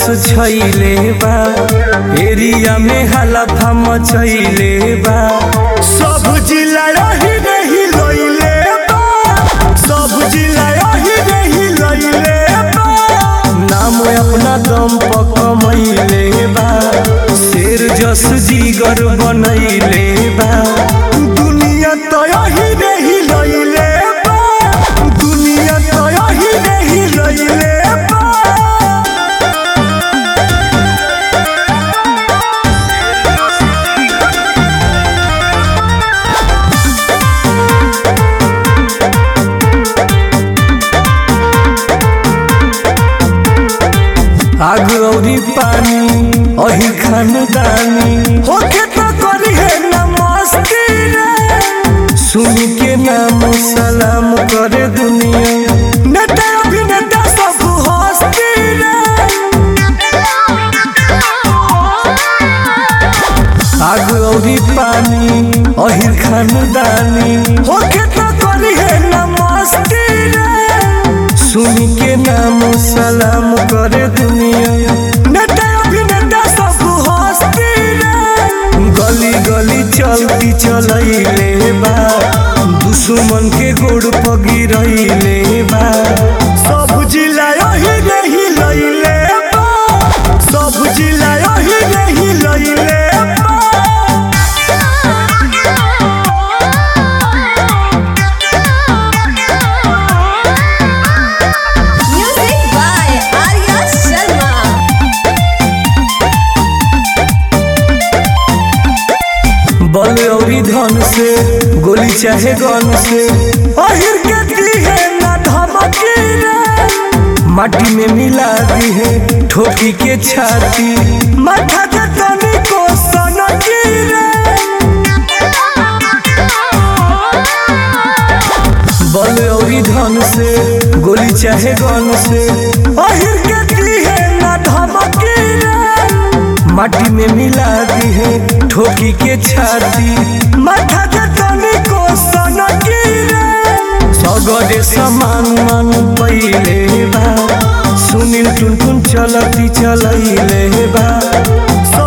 छैले बा एरिया में हलफा मचैले बा सब जिला रही रही लइले बा सब जिला रही रही लइले बा नाम अपना दम पर कमैले बा शेर जस जीगर बनैले बा दुनिया तो यही रही लइले बा दुनिया तो यही रही लइले बा आग औरी पानी अही खानदानी होके तो करी है नमस्ते रे सुन के नाम सलाम करे दुनिया नेता अभिनेता सब हंसते रे आग औरी पानी अही खानदानी होके तो करी है नमस्ते रे सुन के नाम सलाम करे दुनिया नेता अभिनेता सब हंसते रे गली गली चलती चलैले बा दुश्मन के गोड़ पगिरैले बा सब जिला यही रही लैले बा सब जिला यही रही लैले बा Music by Arya Sharma. बल औरी धन से गोली चाहे गन से अहिर के दी है ना धमकी रे माटी में मिला दी है ठोकी के छाती माथा के तनी को सनकी रे बल औरी धन से गोली चाहे गन से अहिर के दी है ना धमकी रे माटी में मिला दी है ठोकी के छाती माथा के तनी को सनकी रे सगरे समान मन पहिले बा सुनील टुन टुन चलती चलैले बा